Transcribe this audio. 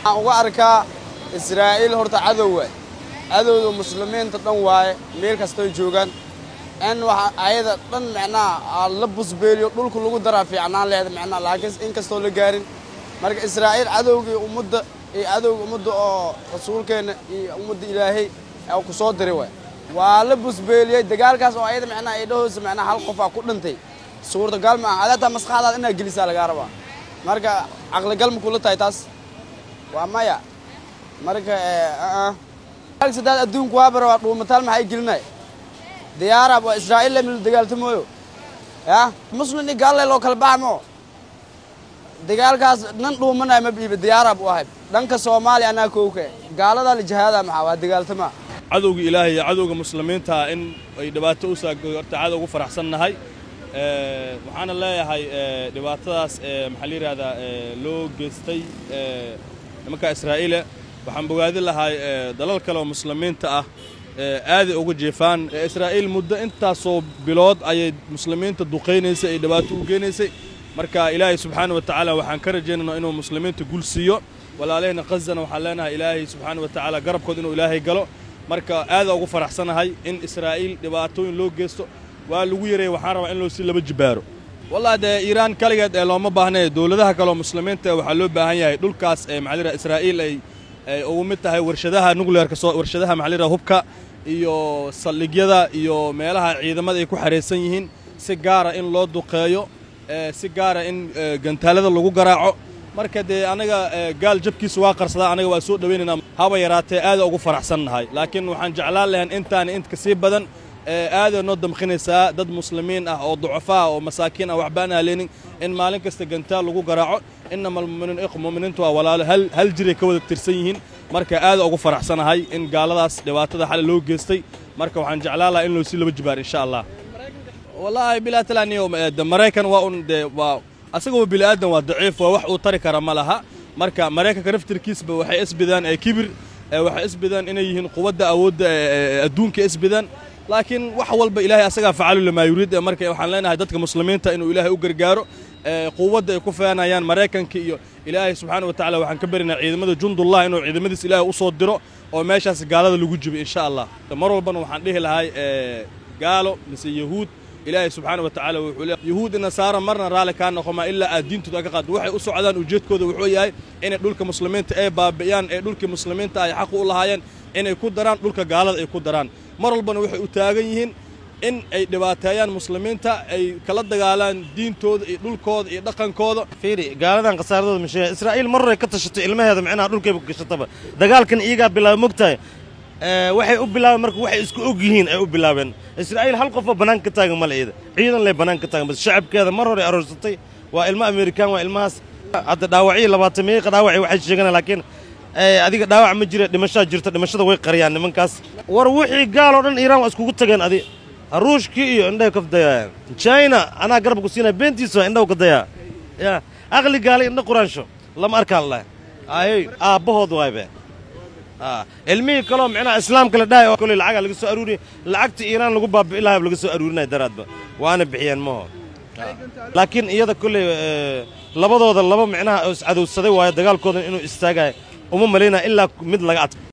waxaan uga arkaa israa'iil horta cadow waay cadowda muslimiinta dhan waaye meel kastoy joogaan in waxa ayada dhan micnaha la busbeeliyo dhulka lagu daraa fiicnaan leeda micnaha laakiin in kastoo la gaarin marka israa'iil cadowgii ummadda iyo cadowga ummadda oo rasuulkeenna iyo ummadda ilaahay ku soo diray waay waa la busbeeliyey dagaalkaas oo ayada micnaha ay dhahoosa micnaha hal qof aa ku dhintay suurtagal ma aha adataa maskaxdaada inaad gelisaa lagaa rabaa marka caqligal ma kula tahay taas waa maya marka sadaad adduunku waa bara waa dhuumataal maxay gelinay diyaarab waa israa'iil lamil dagaaltamooyo ya muslim i gaalle loo kala baxmo dagaalkaas nan dhuumanay ma biiba diyaarab u ahay dhanka soomaaliya anaa kowka gaaladaa la jihaada maxaa waa dagaaltamaa cadowga ilaahay iyo cadowga muslimiinta in ay dhibaato u saagoy horta cadow ugu faraxsannahay waxaana leeyahay dhibaatadaas maxaa la yidhahdaa loo geystay nimanka israa'iile waxaan bogaadin lahay dalal kale oo muslimiinta ah aaday uga jeefaan israa'iil muddo intaasoo bilood ayay muslimiinta duqaynaysay ay dhibaato u geenaysay marka ilaahay subxaana wa tacaala waxaan ka rajaynaynaa inuu muslimiinta gul siiyo walaalahayna khazana waxaan leenahay ilaahay subxaana wa tacaala garabkood inuu ilaahay galo marka aadaa ugu faraxsanahay in israa'iil dhibaatooyin loo geysto waa lagu yareeyey waxaan rabaa in loo sii laba jibaaro wallahi dee iiraan kaligeed ee looma baahnae dowladaha kaleoo muslimiinta waxaa loo baahan yahay dhulkaas ee maxaa la yidhaha israa'iil ay ay ugu mid tahay warshadaha nuclearka soo warshadaha maxaa la yidhaha hubka iyo saldhigyada iyo meelaha ciidamada ay ku xaraysan yihiin si gaara in loo duqeeyo si gaara in gantaalada lagu garaaco marka dee anaga gaal jabkiisa waa qarsadaa anaga waa soo dhowaynaynaa haba yaraatee aada ugu faraxsannahay laakiin waxaan jeclaan lahayn intaan intka sii badan aaday noo damqinaysaa dad muslimiin ah oo ducafaa oo masaakiin ah waxba aan halenin in maalin kasta gantaal lagu garaaco inama almuminiin iq muminiintu waa walaalo hal hal jiray ka wada tirsan yihiin marka aada ugu faraxsanahay in gaaladaas dhibaatada xali loo geystay marka waxaan jeclaan lahaa in loo sii laba jibaar insha allah wallaahi bilaa talaaniyo maraykan waa un dee waa asagoo bini aadan waa daciif waa wax uu tari kara ma laha marka maraykanka naftirkiisba waxay isbidaan kibir waxay isbidaan inay yihiin quwadda awoodda adduunka isbidaan laakiin wax walba ilaahay asagaa facalu lamaa yuriid marka waxaan leenahay dadka muslimiinta inuu ilaahay u gargaaro quwadda ay ku feenayaan maraykanka iyo ilaahay subxaana wa tacala waxaan ka barinaa ciidamada jundullah inuu ciidamadiis ilaahay u soo diro oo meeshaas gaalada lagu jibo insha allah mar walbana waxaan dhihi lahay gaalo mise yahuud ilaahay subxaana wa tacala wuxuu leeyahay yahuud nasaara marna raalli kaa noqomaa ilaa aad diintooda ka qaado waxay u socdaan ujeedkooda wuxuu yahay inay dhulka muslimiinta ay baabi'iyaan ee dhulkii muslimiinta ay xaq u lahaayeen inay ku daraan dhulka gaalada ay ku daraan mar walbana waxay u taagan yihiin in ay dhibaateeyaan muslimiinta ay kala dagaalaan diintooda iyo dhulkooda iyo dhaqankooda fiiri gaaladan khasaaradooda masheeya israa'iil mar horay ka tashatay ilmaheeda micnaha dhulkayba ku gashataba dagaalkan iyagaa bilaaba mogtahay waxay u bilaabeen marka waxay isku og yihiin ay u bilaabeen israa'iil hal qofoo banaanka ka taagan male iyada ciidan lay banaanka ka taagan bas shacabkeeda mar hore aroorsatay waa ilmo amerikaan waa ilmahaas hadda dhaawacyo labaatan meeqa dhaawacay waxay sheeganaa laakiin adiga dhaawac ma jira dhimashaa jirta dhimashada way qariyaan nimankaas war wixii gaal oo dhan iiraan waa iskugu tageen adi ruushkii iyo indhahay ka dayaayaan china anaa garab ku siinaya beentiisa indhahu ka dayaa ya aqli gaalay indha quraansho lama arkaan leh ayey aabbahood waaybe ilmihii kaloo micnaha islaamka la dhahay oo koley lacagaa laga soo aruuriya lacagta iiraan lagu baabi'i lahaa laga soo aruurinaya daraadba waana bixiyeen maho laakiin iyada kolley labadooda laba micnaha oo iscadowsaday waayo dagaalkoodan inuu istaagayo uma malaynaya ilaa mid laga adka